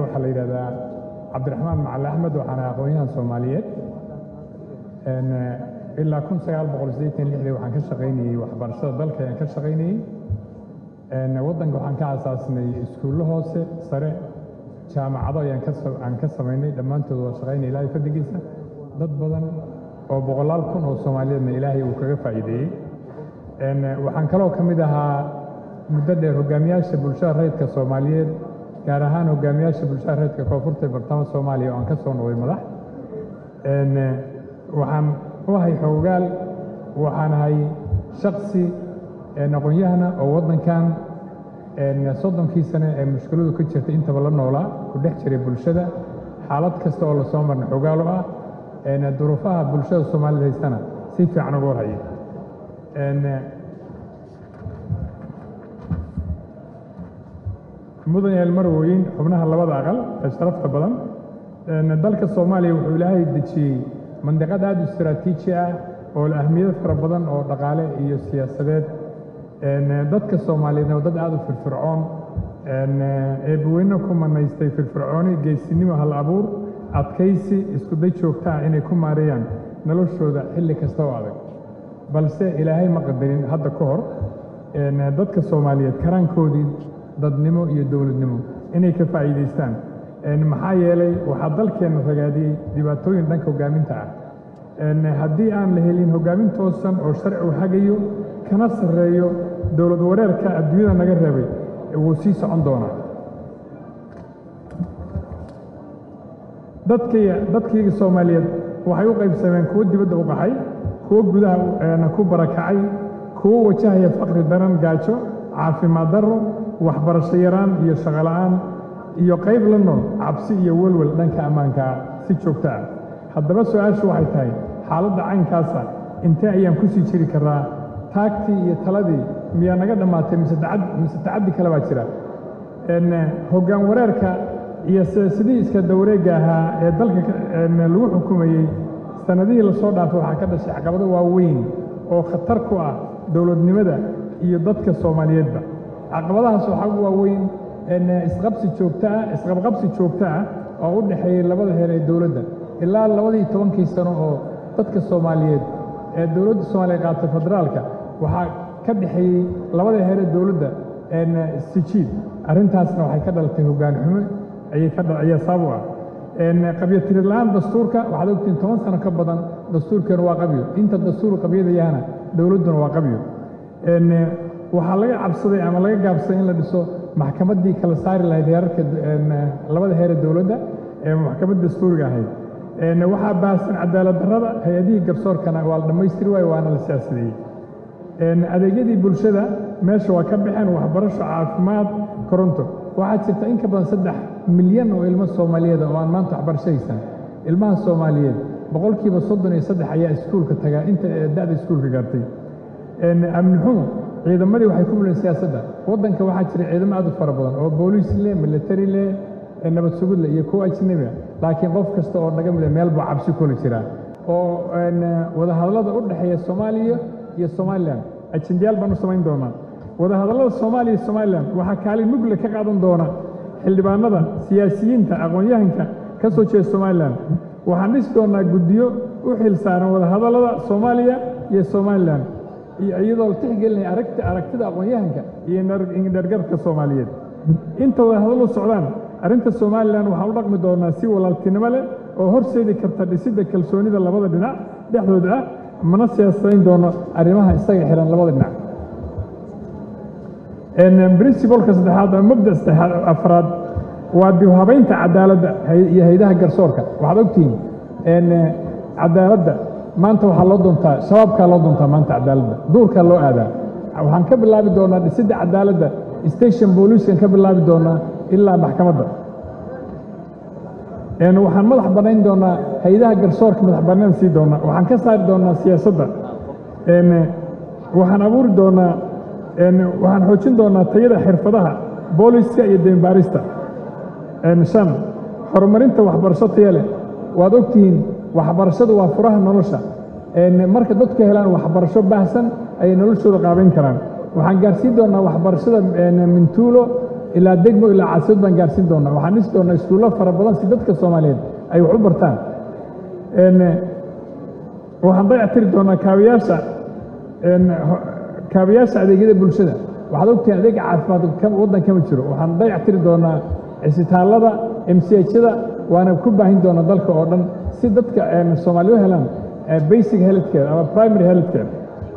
waxaa la yidhahdaa cabdiraxmaan macali axmed waxaana aqoon-yahan soomaaliyeed ilaa kun sagaal boqol siddeetan lixdii waxaan ka shaqaynayey waxbarashada dalka ayaan ka shaqaynayey waddanka waxaan ka asaasnay iskuullo hoose sare jaamacado ayaan ka aan ka samaynay dhammaantood waa shaqaynay ilaahay fadligiisa dad badan oo boqolaal kun oo soomaaliyeedna ilaahay uu kaga faa'iideeyey waxaan kaloo ka mid ahaa muddo dheer hogaamiyaasha bulshada rayidka soomaaliyeed gaar ahaan hogaamiyaasha bulshada rayidka koonfurta ee bartamaha soomaaliya oo aan ka soo noqday madax waxaan u ahay xoogaal waxaan ahay shaksi aqoon-yahana oo waddankan soddonkii sane ee mushkiladu ka jirtay intaba la noolaa ku dhex jiray bulshada xaalad kasta oo lasoo marna xoogaal u ah duruufaha bulshada soomaalida haystana si fiican uga warhaya mudan yael marwooyin xubnaha labada aqal ee sharafta badan dalka soomaaliya wuxuu ilaahay dejiyey mandiqad aad u istaraatiiji ah oo ahmiyad fara badan oo dhaqaale iyo siyaasadeed dadka soomaaliyeedna waa dad aad u firfircoon eebbaweyne ku manaystay firfircooni geesinimo hal abuur adkaysi iskuday joogta ah inay ku maareeyaan noloshooda xilli kasta oo adag balse ilaahay ma qadarin hadda ka hor dadka soomaaliyeed karaankoodii dadnimo iyo dowladnimo inay ka faa'iidaystaan maxaa yeelay waxaa dalkeenna ragaadiyey dhibaatooyin dhanka hoggaaminta ah haddii aan la helin hoggaamin toosan oo sharci u hagayo kana sarreeyo dowlad wareerka adduunyada naga reebay wuu sii socon doonaa dadkayga soomaaliyeed waxay u qaybsameen kuwo dibadda u qaxay kuwo gudaha ku barakacay kuwo wajahaya faqri daran gaajo caafimaad darro waxbarasho yaraan iyo shaqola'aan iyo qayb la nool cabsi iyo welwel dhanka ammaankaa si joogto ah haddaba su-aashu waxay tahay xaaladda caynkaasa intee ayaan ku sii jiri karraa taagtii iyo taladii miyaa naga dhammaatay mise tacaddi kale baa jira hoggaan wareerka iyo sidii iska dawareegga ahaa ee dalka lagu xukumayey sannadihii lasoo dhaafay waxaa ka dhashay caqabado waaweyn oo khatar ku ah dowladnimada iyo dadka soomaaliyeedba caqabadahaas waxaa ugu waaweyn isqabsi joogto ah isqabqabsi joogto ah oo u dhexeeyey labada heer ee dowladda ilaa labadii tobankii sano oo dadka soomaaliyeed ee dowladda soomaaliya qaatay federaalka waxaa ka dhexeeyey labada heer ee dowladda sijiid arrintaasna waxay ka dhalatay hoggaan xumo ayay ka ayaa sabab u ah qabyo la'aan dastuurka waxaad ogtiin toban sano ka badan dastuurkeenu waa qabyo inta dastuur qabyada yahana dowladduna waa qabyo waxaa laga cabsaday ama laga gaabsaday in la dhiso maxkamaddii kala saari lahayd heerarka labada heer ee dowladda ee maxkamadda dastuuriga ahayd waxaa baahsan cadaalad darrada hay-adihii garsoorkana waa la dhammaystiri waayo waana la siyaasadeeyey adeegyadii bulshada meesha waa ka baxeen waxbarasho caafimaad koronto waxaa jirta in ka badan saddex milyan oo ilmo soomaaliyeed oo aan maanta waxbarasho haysan ilmaha soomaaliyeed boqolkiiba soddon iyo saddex ayaa iskuulka tagaa inta da'da iskuulka gaartay amni xumo ciidamadii waxay ku muleen siyaasadda waddanka waxaa jira ciidamo aad u fara badan oo booliis leh military leh nabad sugud leh iyo kuwa ajnabi ah laakiin qof kasta oo naga mida meel buu cabsi kula jiraa oo wadahadallada u dhexeeya soomaaliya iyo somalilan ajendayaal baan u samayn doonaa wadahadallada soomaaliya iyo somalilan waxaa kaalin mugle ka qaadan doona xildhibaanada siyaasiyiinta aqoon-yahanka ka soo jeeda somalilan waxaan dhisi doonaa guddiyo u xil saaran wadahadallada soomaaliya iyo somalilan iyadoo la tixgelinaya aragti aragtida aqoon-yahanka iyo dhergarka soomaaliyeed inta wadahadallu socdaan arrinta somalilan waxaan u dhaqmi doonaa si walaaltinimo leh oo horseedi karta dhisidda kalsoonida labada dhinac dhexdooda ah mana siyaasadayn doono arrimaha isaga xihan labada dhinac princibalka saddexaad ama mabda saddexaad afraad waa dib habaynta cadaaladda iyo haydaha garsoorka waxaad ogtihiin cadaaladda maanta waxaa loo doontaa shabaabkaa loo doontaa maanta cadaaladda duurkaa loo aadaa waxaan ka bilaabi doonaa dhisidda cadaaladda station booliiskan ka bilaabi doonaa ilaa maxkamadda waxaan madax bannayn doonaa haydaha garsoorka madax bannaan sii doonaa waxaan ka saari doonaa siyaasadda waxaan abuuri doonaa waxaan xoojin doonaa tayada xirfadaha booliska iyo deembaarista shan horumarinta waxbarasho taya leh waad ogtihiin waxbarashadu waa furaha nolosha marka dadku helaan waxbarasho baahsan ayay noloshooda qaabayn karaan waxaan gaarsiin doonaa waxbarashada mintuulo ilaa degmo ilaa caasimad baan gaarsiin doonaa waxaan dhisi doonaa iskuullo fara badan si dadka soomaaliyeed ay wax u bartaan waxaan dayactiri doonaa kaabiyaasha kaabiyaasha adeegyada bulshada waxaad ogtahay adeega caafimaad waddan kama jiro waxaan dayactiri doonaa cisitaallada mchada waana ku baahin doonaa dalka oo dhan si dadka soomaaliya u helaan basic healthcare ama primary healthcare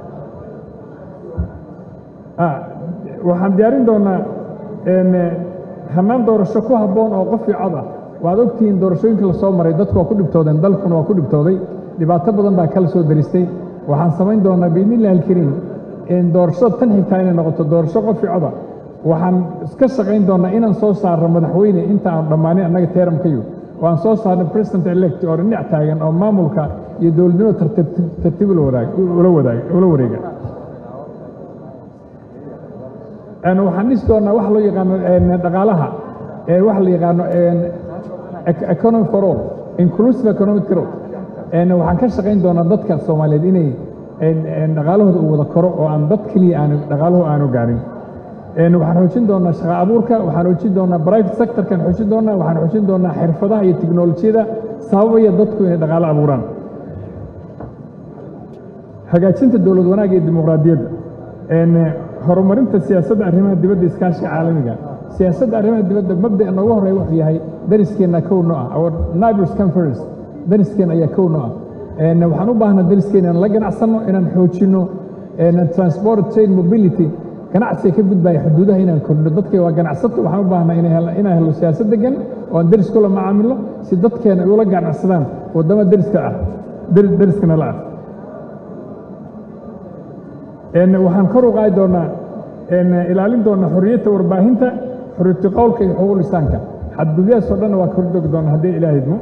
waxaan diyaarin doonaa hannaan doorasho ku habboon oo qof iyo cod ah waad ogtihiin doorashooyinka la soo maray dadku waa ku dhibtoodeen dalkuna waa ku dhibtooday dhibaato badan baa kala soo daristay waxaan samayn doonaa biidnillahi alkariim doorashada tan xigtaa inay noqoto doorasho qof iyo coda waxaan iska shaqayn doonaa inaan soo saarno madaxweyne inta aan dhammaanin annaga teeramkayo oo aan soo saarno president elect oo dhinac taagan oo maamulka iyo dowladnimo tartiib ula wareega waxaan dhisi doonaa wax loo yaqaano dhaqaalaha waxa la yaqaano economy for all inclusive economic growth waxaan ka shaqayn doonaa dadka soomaaliyeed inay dhaqaalahooda uu wada koro oo aan dad keliya aanu dhaqaalahu aanu gaarin waxaan xoojin doonaa shaqa abuurka waxaan xoojin doonaa private sectorkan xoojin doonaa waxaan xoojin doonaa xirfadaha iyo teknolojiyada sababaya dadku inay dhaqaalo abuuraan hagaajinta dowlad wanaagga iyo dimuqraadiyadda horumarinta siyaasadda arrimaha dibadda iskaashiga caalamiga siyaasadda arrimaha dibadda mabda'a noogu horreeya wuxuu yahay dariskeenna kowno ah our nibers conference dariskeenna ayaa kowno ah waxaan u baahnaa dariskeenna inaan la ganacsanno inaan xoojinno transport trade mobility ganacsiga ka gudbaya xuduudaha inaan kordhino dadka waa ganacsato waxaan u baahnaa inaan helo siyaasad degan oo aan deris kula macaamilo si dadkeena ula ganacsadaan waddama deriska ah deriskana la ah waxaan kor u qaadi doonaa ilaalin doonaa xorriyadda warbaahinta xorriyatu qowlka iyo xuquuq lisaanka xadgudyahaasoo dhanna waa kor dogi doonaa haddii ilaah idmo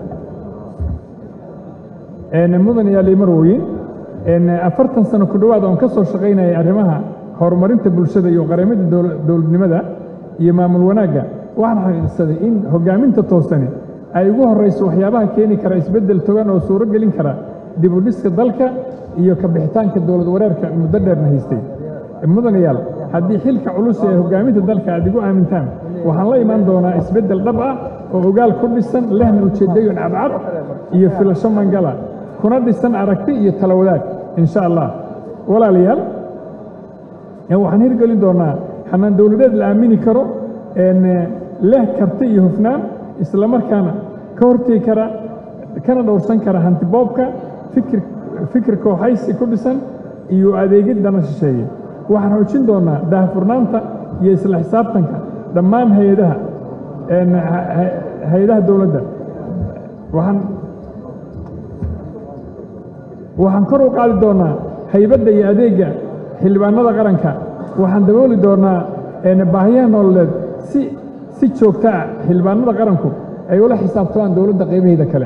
mudan iyo limarwoyin afartan sano ku dhowaad oon ka soo shaqaynayay arrimaha horumarinta bulshada iyo qaramada dowladnimada iyo maamul wanaagga waxaan xaqiiqsaday in hoggaaminta toosani ay ugu horrayso waxyaabaha keeni kara isbeddel togan oo suuro gelin kara dib u dhiska dalka iyo ka bixitaanka dowlad wareerka muddo dheerna haystay mudanayaal haddii xilka culus ee hoggaaminta dalka aad igu aamintaan waxaan la imaan doonaa isbeddel dhab ah oo ogaal ku dhisan lehna ujeeddooyin cadcad iyo filasho mangala kuna dhisan aragti iyo tala wadaag insha allah walaalayaal waxaan hirgelin doonaa xanaan dowladeed la aamini karo leh karti iyo hufnaan islamarkaana ka hortegi kara kana dhowrsan kara hantiboobka fikir fikir kooxaysi ku dhisan iyo adeegid dana shisheeye waxaan xoojin doonaa daahfurnaanta iyo isla xisaabtanka dhammaan hay-adaha hay-adaha dowladda waxaan waxaan kor u qaadi doonaa haybadda iyo adeegga xildhibaanada qaranka waxaan dabooli doonaa baahiyaha nololeed si si joogto ah xildhibaanada qaranku ay ula xisaabtamaan dowladda qaybaheeda kale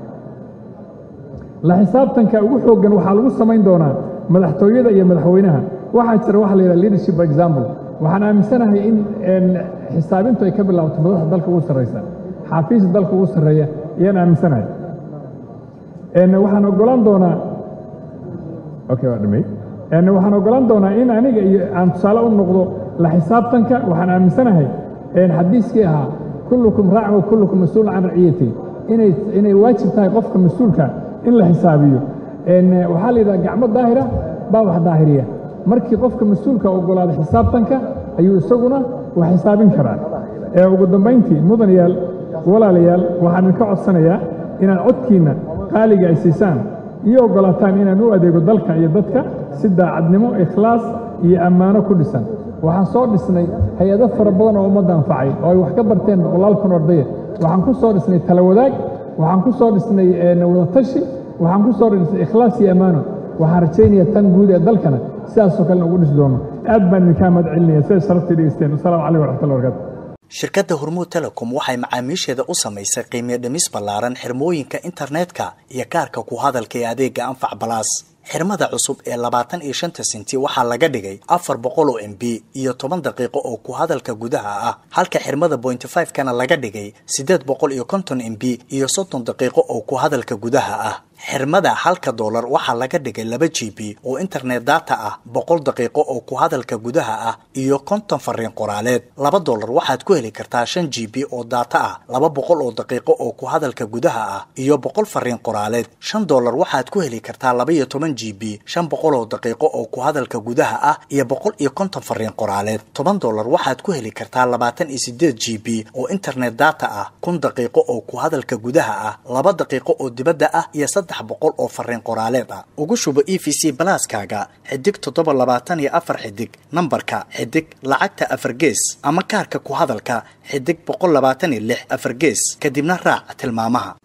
la xisaabtanka ugu xooggan waxaa lagu samayn doonaa madaxtooyada iyo madaxweynaha waxaa jira waxa la yidhaha leadership by example waxaan aaminsanahay in xisaabintu ay ka bilaabato madaxda dalka ugu sarraysa xaafiista dalka ugu sarreeya ayaan aaminsanahay waxaan ogolaan doonaa okay waa dhamay waxaan ogolaan doonaa in aniga iyo aan tusaale u noqdo la xisaabtanka waxaan aaminsanahay xadiiskii ahaa kullukum raacin wa kullukum mas-uulun can raciyati inay inay waajib tahay qofka mas-uulka in la xisaabiyo waxaa la yidhaha gacmo daahira baa wax daahiriya markii qofka mas-uulka ogolaada xisaabtanka ayuu isaguna wax xisaabin karaa ugu dambayntii mudanayaal walaalayaal waxaan idinka codsanayaa inaad codkiinna qaaliga ay siisaan iyo oggolaataan inaan u adeego dalka iyo dadka si daacadnimo ikhlaas iyo ammaano ku dhisan waxaan soo dhisnay hay-ado fara badan oo ummadda anfacay oo ay wax ka barteen boqolaal kun ordaya waxaan ku soo dhisnay tala wadaag waxaan ku soo dhisnay wadatashi waxaan ku soo dhisnay ikhlaas iyo ammaano waxaan rajaynayaa tan guud ee dalkana sidaasoo kalena ugu dhisi doono aad baan idinkaa mahad celinaya siday sharaftii dhegeysteen wasalaamu calaykum waraxmatullahi barakatu shirkadda hormuud telecom waxay macaamiisheeda u samaysay qiimiyo dhimis ballaaran xirmooyinka internetka iyo kaarka ku hadalka ee adeega anfac balaas xirmada cusub ee labaatan iyo shanta sinti waxaa laga dhigay afar boqol oo m b iyo toban daqiiqo oo ku hadalka gudaha ah halka xirmada bointy five kana laga dhigay siddeed boqol iyo konton m b iyo soddon daqiiqo oo ku hadalka gudaha ah xirmada halka doolar waxaa laga dhigay laba g b oo internet data ah boqol daqiiqo oo ku hadalka gudaha ah iyo konton fariin qoraaleed laba doolar waxaad ku heli kartaa shan g b oo data ah laba boqol oo daqiiqo oo ku hadalka gudaha ah iyo boqol fariin qoraaleed shan doolar waxaad ku heli kartaa laba iyo toban g b shan boqol oo daqiiqo oo ku hadalka gudaha ah iyo boqol iyo konton fariin qoraaleed toban doolar waxaad ku heli kartaa labaatan iyo sideed g b oo internet data ah kun daqiiqo oo ku hadalka gudaha ah laba daqiiqo oo dibadda ah iyo saddex boqol oo fariin qoraaleed ah ugu shubo e v c balaaskaaga xidig toddoba labaatan iyo afar xidig nambarka xidig lacagta afar gees ama kaarka ku hadalka xidig boqol labaatan iyo lix afar gees kadibna raac tilmaamaha